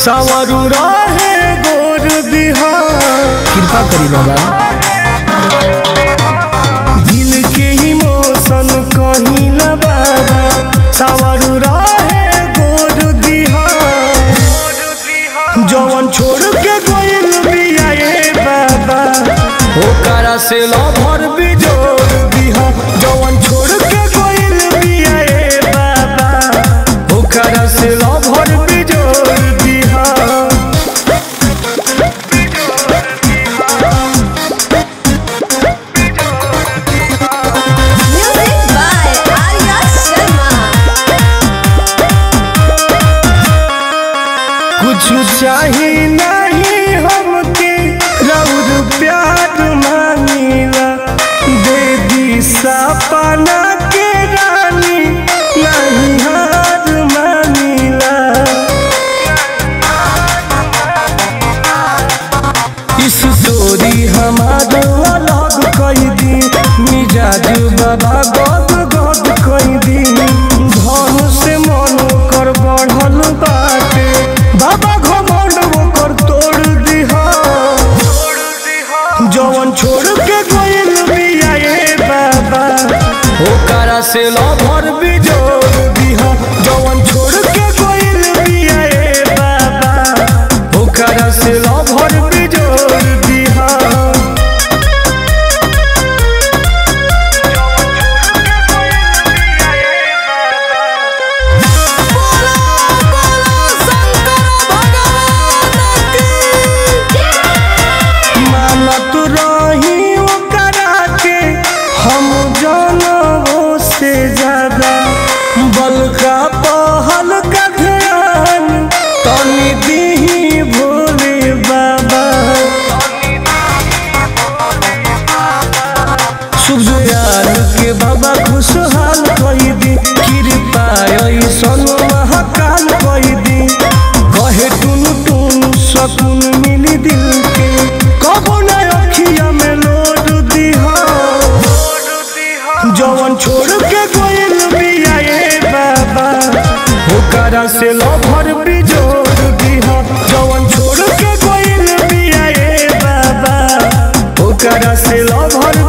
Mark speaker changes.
Speaker 1: सावरू रहे गोर दिहा
Speaker 2: कृपा करी बाबा
Speaker 1: दिल के इमोशन कहीं न बाबा सावरू रहे गोर दिहा जवन छोड़ के गोइल बिया ए बाबा ओकरा से लभर बिजोर दिहा जवन छोड़ के गोइल बिया ए बाबा ओकरा से लभर बिजोर दिहा
Speaker 3: Music by Arya Sharma.
Speaker 1: कुछ चाही नहीं हमके रौर प्यार मांगीला दे दी सपना के रानी नहीं हार मांगीला इस स्टोरी हमार अलग कई दी मिजाज बाबा गद गद कई दी धन से मन कर बढ़ल बाटे बाबा घमंड ओकर तोड़ दिहा जवन छोड़ के गइल बिया ए बाबा ओकरा से लभर बिजोड़ दिहा जवन छोड़ के गइल बिया ए बाबा ओकरा से लभर बिजोड़ दिहा मानत रही ओकरा के हम जानवो से ज्यादा बलका पहल का ध्यान तनी दीही भोले बाबा शुभ यार के बाबा खुशहाल कई दी कृपा ऐसन महाकाल कई दी कहे टुन टुन सकून मिली दिल के कबो न अखिया में लोड दिहा जवन छोड़ के गइल बिया ए बाबा ओकरा से लभर बिजोड़ दिहा जवन छोड़ के गइल बिया ए बाबा ओकरा से लभर